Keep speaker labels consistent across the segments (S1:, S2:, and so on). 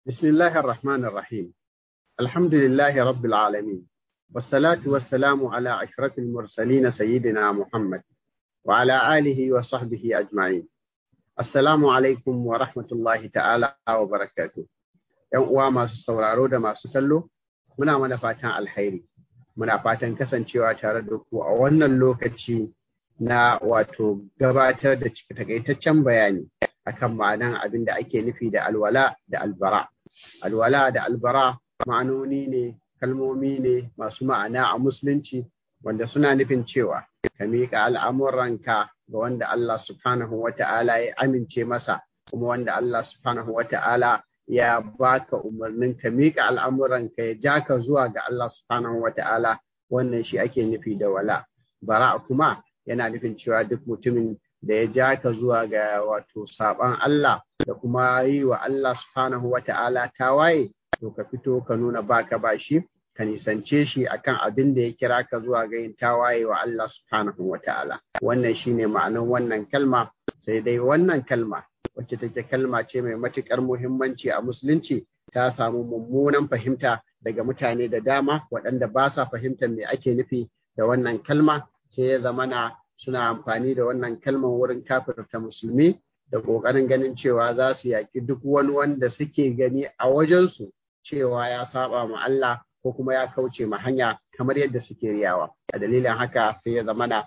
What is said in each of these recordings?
S1: بسم الله الرحمن الرحيم الحمد لله رب العالمين والصلاة والسلام على أشرف المرسلين سيدنا محمد وعلى آله وصحبه أجمعين السلام عليكم ورحمة الله تعالى وبركاته ‘Yan uwa masu sauraro da masu kallo, muna mana fatan alhairi, muna fatan kasancewa tare da ku a wannan lokaci na wato gabatar da takaitaccen bayani akan ma'anan abin da ake nufi da alwala da albara. Alwala da albara ma'anoni ne, kalmomi ne masu ma'ana a musulunci wanda suna nufin cewa ka miƙa al'amuranka ga wanda Allah subhanahu wa ta'ala ya amince masa kuma wanda Allah subhanahu wa ta'ala ya baka umarnin ka miƙa al'amuranka ya ja ka zuwa ga Allah subhanahu wa ta'ala wannan shi ake nufi da wala. Bara kuma yana nufin cewa duk mutumin da ya ja ka zuwa ga wato saban Allah da kuma yi wa Allah subhanahu wa ta'ala tawaye to ka fito ka nuna baka ba shi ka nisance shi akan abin da ya kira ka zuwa ga yin tawaye wa Allah subhanahu wa ta'ala wannan shine ma'anar wannan kalma sai dai wannan kalma wacce take kalma ce mai matukar muhimmanci a musulunci ta samu mummunan fahimta daga mutane da dama waɗanda ba sa fahimtar me ake nufi da wannan kalma sai ya zamana suna amfani da wannan kalmar wurin kafirta musulmi da ƙoƙarin ganin cewa za su yaƙi duk wani wanda suke gani a wajensu cewa ya saba ma Allah ko kuma ya kauce ma hanya kamar yadda suke riyawa a dalilin haka sai ya zamana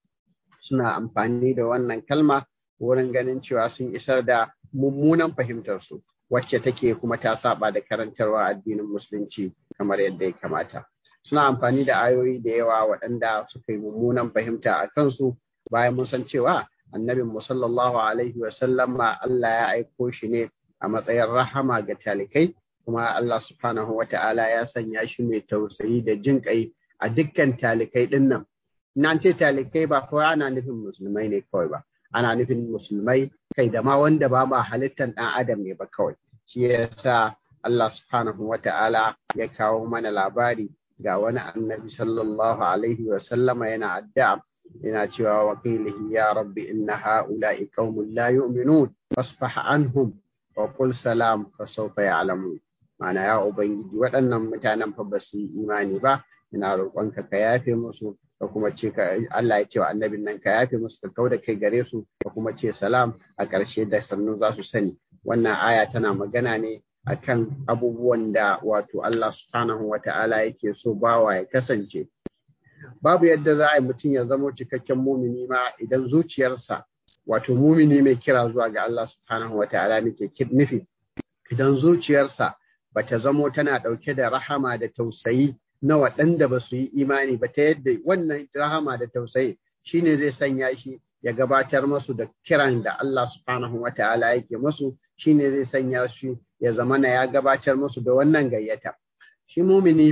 S1: suna amfani da wannan kalma wurin ganin cewa sun isar da mummunan fahimtarsu wacce take kuma ta saba da karantarwa addinin musulunci kamar yadda ya kamata suna amfani da ayoyi da yawa waɗanda suka yi mummunan fahimta a kansu bayan mun san cewa annabin mu sallallahu alaihi wa sallama Allah ya aiko shi ne a matsayin rahama ga talikai kuma Allah subhanahu wa ta'ala ya sanya shi mai tausayi da jin kai a dukkan talikai din nan nan ce talikai ba kawai ana nufin musulmai ne kawai ba ana nufin musulmai kai da ma wanda ba ma halittan ɗan adam ne ba kawai shi yasa Allah subhanahu wa ta'ala ya kawo mana labari ga wani annabi sallallahu alaihi wa sallama yana addu'a yana cewa wakilihi ya rabbi inna ha'ula'i qaumun la yu'minun fasfah anhum wa qul salam fa sawfa ya'lamun ma'ana ya ubangiji waɗannan mutanen fa ba su yi imani ba ina roƙonka ka yafe musu ka kuma ce ka Allah ya ce wa annabin nan ka yafe musu ka kauda kai gare su ka kuma ce salam a ƙarshe da sannu za su sani wannan aya tana magana ne akan abubuwan da wato Allah subhanahu wa ta'ala yake so bawa ya kasance babu yadda za a yi mutum ya zama cikakken mumini ma idan zuciyarsa wato mumini mai kira zuwa ga Allah subhanahu wa ta'ala nake nufi idan zuciyarsa bata zamo tana ɗauke da rahama da tausayi na waɗanda ba su yi imani ba ta yadda wannan rahama da tausayi shine zai sanya shi ya gabatar masu da kiran da Allah subhanahu wa ta'ala yake masu shine zai sanya shi ya zamana ya gabatar musu da wannan gayyata shi mumini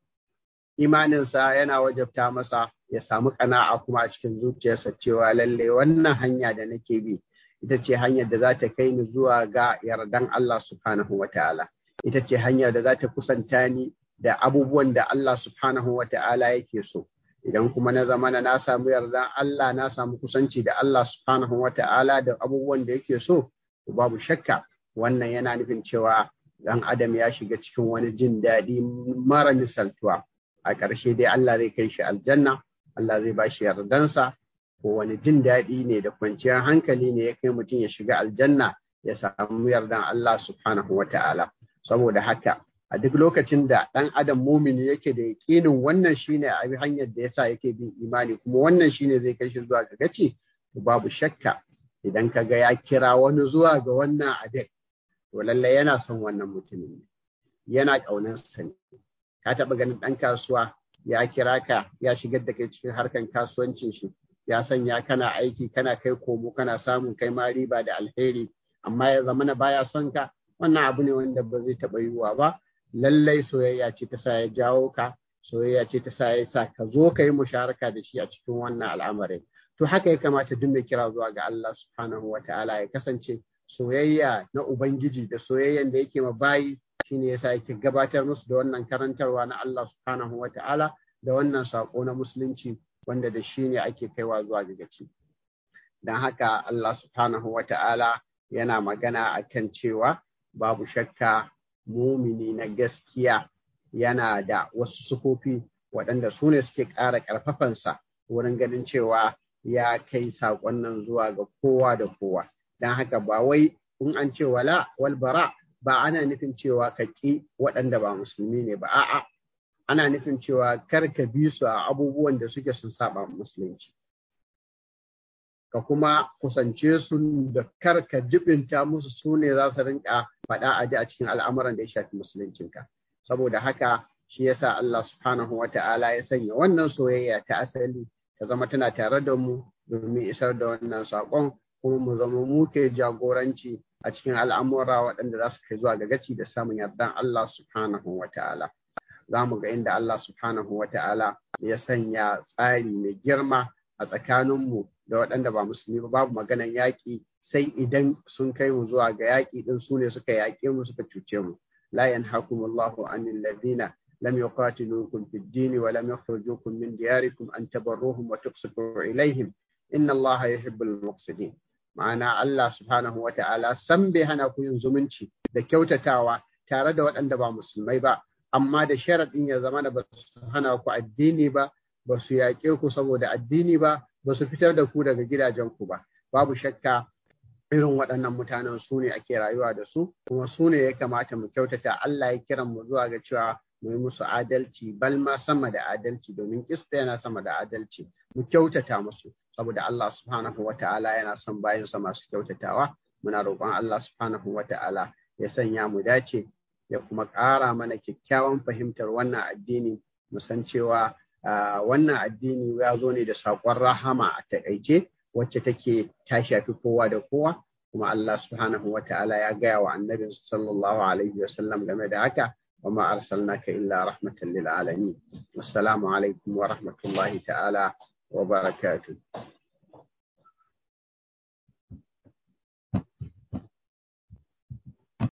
S1: imaninsa yana wajabta masa ya samu kana'a kuma a cikin zuciyarsa cewa lalle wannan hanya da nake bi ita ce hanyar da za ta kai ni zuwa ga yardan Allah subhanahu wa ta'ala ita ce hanyar da za ta kusanta ni da abubuwan da Allah subhanahu wa ta'ala yake so idan kuma na zamana na samu yardan Allah na samu kusanci da Allah subhanahu wa ta'ala da abubuwan da yake so babu shakka wannan yana nufin cewa dan adam ya shiga cikin wani jin daɗi mara misaltuwa a ƙarshe dai Allah zai kai shi aljanna Allah zai ba shi yardansa ko wani jin daɗi ne da kwanciyar hankali ne ya kai mutum ya shiga aljanna ya samu yardan Allah subhanahu wa ta'ala saboda haka a duk lokacin da ɗan adam mumini yake da yaƙinin wannan shine a hanyar da yasa yake bin imani kuma wannan shine zai kai shi zuwa ga gaci babu shakka idan ka ga ya kira wani zuwa ga wannan abin to lallai yana son wannan mutumin ne yana ƙaunarsa ne ka taɓa ganin ɗan kasuwa ya kira ka ya shigar da kai cikin harkan kasuwancin shi ya sanya kana aiki kana kai komo kana samun kai ma riba da alheri amma ya zamana baya son ka wannan abu ne wanda ba zai taɓa yiwuwa ba lallai soyayya ce ta sa ya jawo ka soyayya ce ta sa ya sa ka zo ka yi musharaka da shi a cikin wannan al'amarin to haka ya kamata duk mai kira zuwa ga Allah subhanahu wa ta'ala ya kasance soyayya na ubangiji da soyayyan da yake ma bayi shine yasa yake gabatar musu da wannan karantarwa na Allah subhanahu wa ta'ala da wannan sako na musulunci wanda da shi ne ake kaiwa zuwa ga gaci don haka Allah subhanahu wa ta'ala yana magana akan cewa babu shakka mumini na gaskiya yana da wasu sufofi waɗanda su ne suke ƙara ƙarfafansa wurin ganin cewa ya kai saƙon nan zuwa ga kowa da kowa don haka ba wai in an ce wala wal bara ba ana nufin cewa ka ƙi waɗanda ba musulmi ne ba a'a ana nufin cewa kar ka bi su a abubuwan da suke sun saba musulunci ka kuma kusance su da kar ka jibinta musu su ne za su rinka faɗa a ji a cikin al'amuran da ya shafi musuluncinka saboda haka shi yasa Allah subhanahu wa ta'ala ya sanya wannan soyayya ta asali ta zama tana tare da mu domin isar da wannan saƙon kuma mu zama mu ke jagoranci a cikin al'amura waɗanda za su kai zuwa ga gaci da samun yardan Allah subhanahu wa ta'ala za mu ga inda Allah subhanahu wa ta'ala ya sanya tsari mai girma a tsakaninmu da waɗanda ba musulmi ba babu maganan yaƙi sai idan sun kai mu zuwa ga yaƙi ɗin su ne suka yaƙe mu suka cuce mu la yanhakumullahu anil ladina lam yuqatilukum fid din wa lam yukhrijukum min diyarikum an tabarruhum wa tuqsitu ilaihim inna Allah yuhibbul muqsitin ma'ana Allah subhanahu wa ta'ala san bai hana ku yin zumunci da kyautatawa tare da waɗanda ba musulmai ba amma da sharaɗin ya zama da ba su hana ku addini ba ba su yaƙe ku saboda addini ba ba su fitar da ku daga gidajenku ba babu shakka irin waɗannan mutanen su ne ake rayuwa da su kuma su ne ya kamata mu kyautata Allah ya kiran mu zuwa ga cewa mu yi musu adalci bal ma sama da adalci domin kista yana sama da adalci mu kyautata musu saboda Allah subhanahu wa ta'ala yana son bayansa masu kyautatawa muna roƙon Allah subhanahu wa ta'ala ya sanya mu dace ya kuma ƙara mana kyakkyawan fahimtar wannan addini mu san cewa wannan addini ya zo ne da saƙon rahama a taƙaice wacce take ta shafi kowa da kowa kuma Allah subhanahu wa ta'ala ya gaya wa annabin sallallahu alaihi wa sallam game da haka wa ma arsalnaka illa rahmatan lil alamin wassalamu alaikum wa rahmatullahi ta'ala wa barakatuh